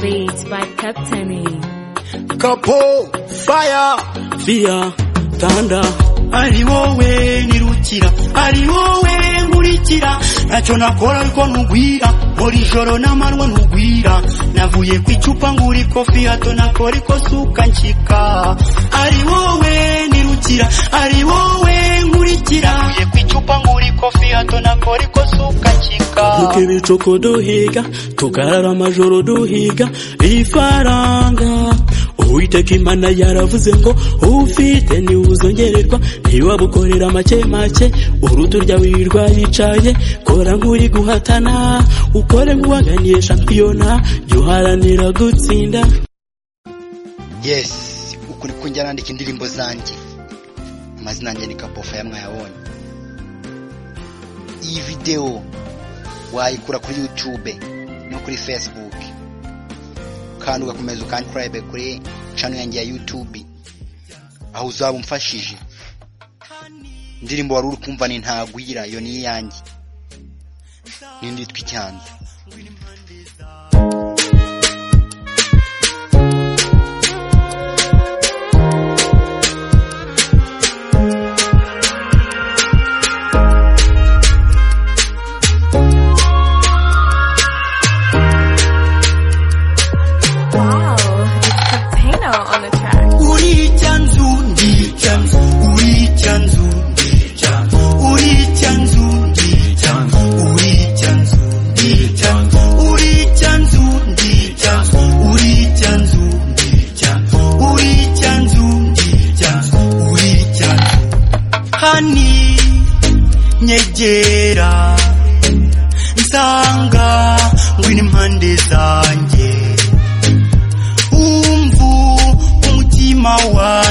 Beats by Captain. kapo faya fiya tanda ari wowe nirukira ari wowe nkurikira ntacyo nakora ariko ntugwira buri joro n'amanwa ntugwira navuye ku icupa ngura ikofi hato nakora ikosuka nshyika ari wowe nirukira ari wowe nkurikira navuye ku icupa ngura ikofi hato nakora ikosuka nshyika nuko ibicoko duhiga tukarara amajoro duhiga ifaranga uwiteka imana yaravuze ngo ufite niwe uzongererwa niba bukorera make make uruti urya wirirwa yicaye kora nk'uri guhatana ukore nk'uwaganiye shampiyona jya uharanira gutsinda yesi uku niko njya nandika indirimbo zanjye amazina yanjye ni kapofa mwayabonye iyi videwo wayikura kuri yutube no kuri fesibuke kandi ugakomeza ukansirayibe kuri cano yanjye ya yutube aho uzaba umfashije indirimbo wari uri kumva ni ntagwira iyo ni iyanjye n'indi yitwa icyanzu Wow, it's Capeno on the track. uri icyanzu ndi icyanzu uri icyanzu ndi icyanzu uri icyanzu ndi icyanzu uri icyanzu ndi icyanzu uri icyanzu ndi icyanzu uri icyanzu ndi icyanzu uri icyanzu ndi icyanzu uri icyanzu hani nyegera nsanga ngwino impande zanjye umvu umutima wawe